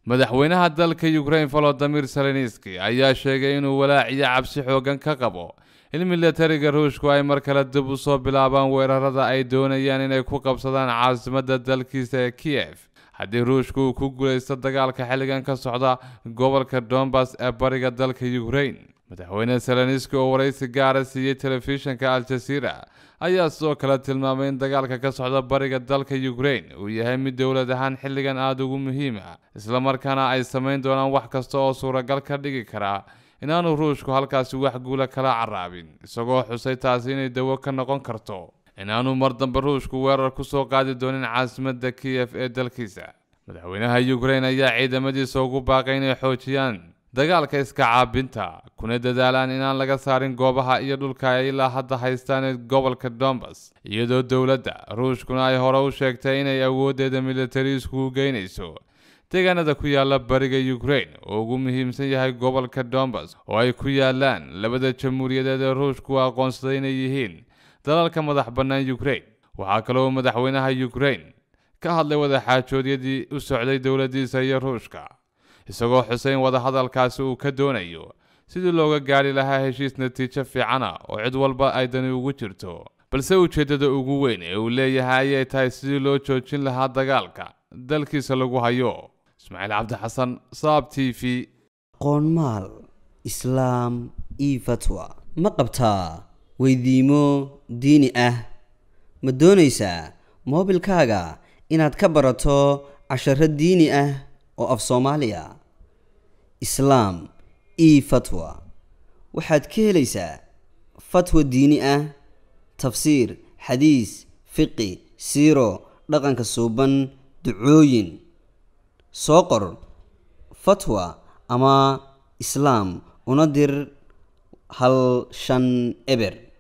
madaxweynaha dalka ukraine volodimir zelenski ayaa sheegay inuu walaaciyo cabsi xoogan ka qabo in milatariga ruushku ay mar kale dib u soo bilaabaan weerarada ay doonayaan inay ku qabsadaan caasimadda dalkiisa ee kiyef haddii ruushku uu ku guulaysto dagaalka xilligan ka socda gobolka donbas ee bariga dalka ukraine madaxweyne zelenski oo waraysi gaara siiyey telefishinka al-jazeera ayaa sidoo kale tilmaamay in dagaalka ka socda bariga dalka ukraine uu yahay mid dowlad ahaan xilligan aada ugu muhiima islamarkaana ay samayn doonaan wax kasta oo suuragal ka dhigi karaa inaanu ruushku halkaasi wax guula kala caraabin isagoo xusay taasi inay dawo ka noqon karto inaanu mar dambe ruushku weerar ku soo qaadi doonin caasimadda kiyef ee dalkiisa madaxweynaha ukraine ayaa ciidamadiisa ugu baaqay inay xoojiyaan dagaalka iska caabinta kuna dadaalaan inaan laga saarin goobaha iyo dhulka ay ilaa hadda haystaan ee gobolka donbas iyadoo dowladda ruushkuna ay hore u sheegtay inay awooddeeda militari iskugu geynayso deegaanada ku yaala bariga ukraine oo ugu muhiimsan yahay gobolka donbas oo ay ku yaalaan labada jamhuuriyadeed ee ruushku aqoonsaday inay yihiin dalalka madax bannaan ukraine waxaa kaloo madaxweynaha ukraine ka hadlay wadaxaajoodyadii u socday dowladdiisa iyo ruushka isagoo xuseyn wadahadalkaasi uu ka doonayo sidii looga gaari lahaa heshiis natiijo fiicana oo cid walba ay dani ugu jirto balse ujeeddada ugu weyn ee uu leeyahay ayay tahay sidii loo joojin lahaa dagaalka dalkiisa lagu hayo ismaaciil cabdi xasan saab t v qoonmaal islaam io fatwa ma qabtaa weydiimo diini ah ma doonaysaa moobilkaaga inaad ka barato casharo diini ah oo af soomaaliya islaam io fatwa waxaad ka helaysaa fatwa diini ah tafsiir xadiis fiqi siiro dhaqanka suuban ducooyin soo qor fatwa ama islaam una dir hal shan eber